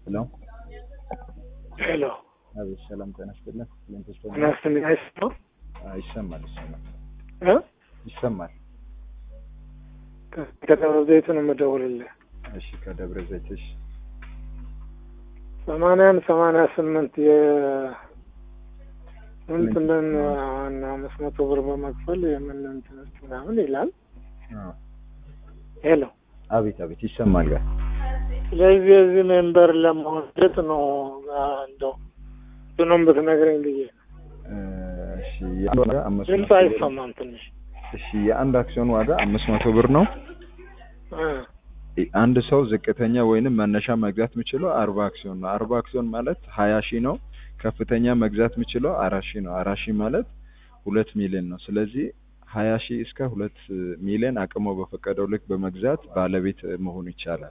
ሄሎ ሄሎ አቤት፣ ሰላም ጤና ይስጥልን። ሊንክስ ጤና ይስጥልኝ። አይሰማም ይሰማል፣ ይሰማል፣ እ ይሰማል። ከደብረ ዘይት ነው የምደውልልህ። እሺ፣ ከደብረ ዘይት እሺ፣ ሰማንያን ሰማንያ ስምንት የ እንትንን እና አምስት መቶ ብር በመክፈል የምን እንትኖች ምናምን ይላል። አዎ፣ ሄሎ አቤት፣ አቤት፣ ይሰማል ጋር ስለዚህ የዚህ ሜምበር ለመሆን እንዴት ነው እንደው እንትኑን ብትነግረኝ ብዬ ነው። እሺ፣ የአንድ ዋጋ አምስት ድምፅ መቶ ብር- አይሰማም ትንሽ እሺ፣ የአንድ አክሲዮን ዋጋ አምስት መቶ ብር ነው። እ አንድ ሰው ዝቅተኛ ወይንም መነሻ መግዛት የሚችለው አርባ አክሲዮን ነው። አርባ አክሲዮን ማለት ሀያ ሺህ ነው። ከፍተኛ መግዛት የሚችለው አራት ሺህ ነው። አራት ሺህ ማለት ሁለት ሚሊዮን ነው። ስለዚህ ሀያ ሺህ እስከ ሁለት ሚሊዮን አቅሞ በፈቀደው ልክ በመግዛት ባለቤት መሆን ይቻላል።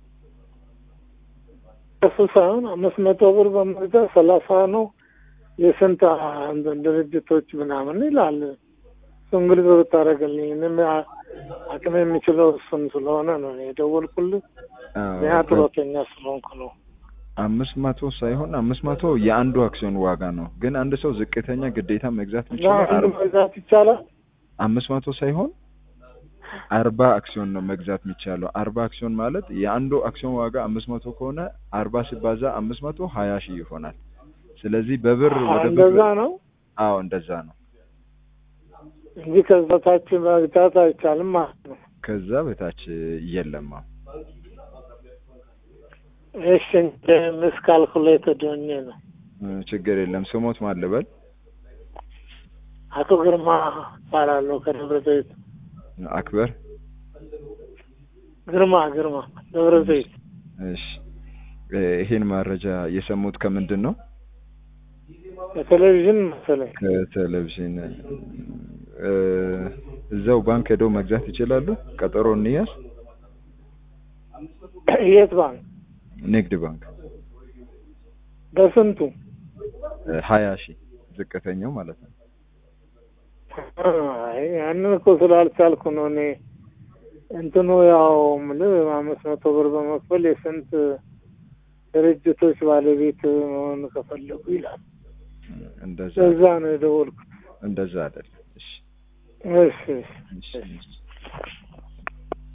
እሱ ሳይሆን አምስት መቶ ብር በመግዛት ሰላሳ ነው የስንት እንትን ድርጅቶች ምናምን ይላል። እሱን ግልጽ ብታደርግልኝ እኔም አ- አቅም የሚችለው እሱን ስለሆነ ነው እኔ የደወልኩልህ። እኔ ጡረተኛ ስለሆንኩ ነው። አምስት መቶ ሳይሆን አምስት መቶ የአንዱ አክሲዮን ዋጋ ነው። ግን አንድ ሰው ዝቅተኛ ግዴታ መግዛት እና የሚችለው አንድ አርባ መግዛት ይቻላል። አምስት መቶ ሳይሆን አርባ አክሲዮን ነው መግዛት የሚቻለው። አርባ አክሲዮን ማለት የአንዱ አክሲዮን ዋጋ አምስት መቶ ከሆነ አርባ ሲባዛ አምስት መቶ ሀያ ሺህ ይሆናል። ስለዚህ በብር ወደ ብር እንደዛ ነው አዎ እንደዛ ነው። እንጂ ከዛ ታች መግዛት አይቻልም ማለት ነው። ከዛ በታች የለም። አዎ። እሺ ምስ ካልኩሌትድ ሆኜ ነው። እ ችግር የለም። ስሞት ማን ልበል? አቶ ግርማ እባላለሁ ከደብረ ዘይት። አክበር። ግርማ ግርማ ደብረ ዘይት እሺ እ ይሄን መረጃ የሰሙት ከምንድን ነው? በቴሌቪዥን መሰለኝ። ከቴሌቪዥን እ እዛው ባንክ ሄደው መግዛት ይችላሉ። ቀጠሮ እንያዝ። የት ባንክ? ንግድ ባንክ በስንቱ? ሀያ ሺህ ዝቅተኛው ማለት ነው። አይ ያንን እኮ ስላልቻልኩ ነው እኔ እንትኑ ያው የምልህ አምስት መቶ ብር በመክፈል የስንት ድርጅቶች ባለቤት መሆን ከፈለጉ ይላል። እንደዛ እዛ ነው የደወልኩት። እንደዛ አይደለም። እሺ እሺ እሺ እሺ